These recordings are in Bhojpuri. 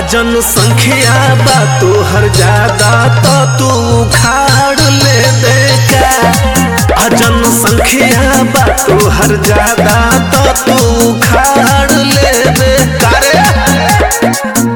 जनसंख्या बा तोहर ज्यादा तो तू उखाड़ ले बेका आ जनसंख्या बा तोहर ज्यादा तो तू उखाड़ ले बेका रे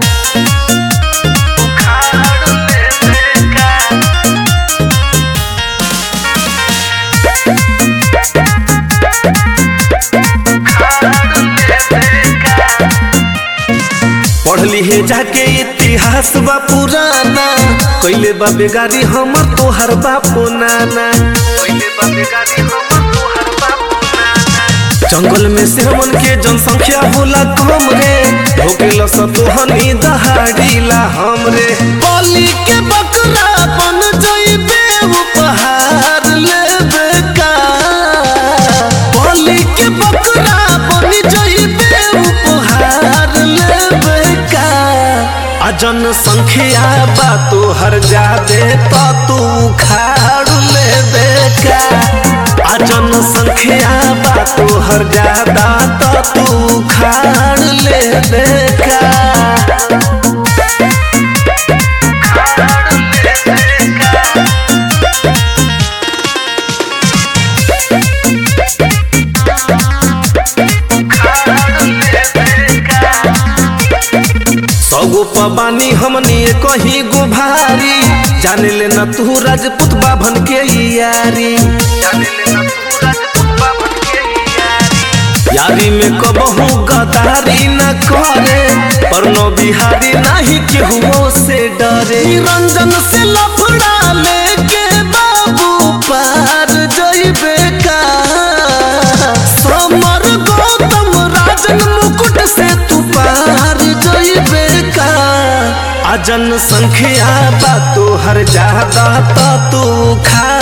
पढ़ली है जाके इतिहास बा पुराना कैले बा बेगारी हमर तोहर बापो नाना कैले बा बेगारी हमर तोहर बापो नाना जंगल में से हमन के जनसंख्या होला कम रे भोकेला सतोहनी दहाड़ीला हमरे बलि के बकरा बन जइबे उपहार लेबे का बलि के बकरा बन जइबे उपहार लेबे का आ जनसंख्या बा तोहर जादे तो तू खाड़ लेबे का आ जनसंख्या बा तोहर ज्यादा तो तू खाड़ लेबे का सगो पबानी हमनी कहीं गो भारी जाने ले न तू राजपूत बाभन के यारी जाने ले न तू राजपूत बाभन के यारी यारी में कबहू गदारी न करे पर नो बिहारी नहीं केहू से डरे निरंजन से लफड़ा लेके बाबू पार जइबे का समर गौतम राजन मुकुट से तू पार जइबे का आ जनसंख्या बा तोहर ज्यादा तो तू खा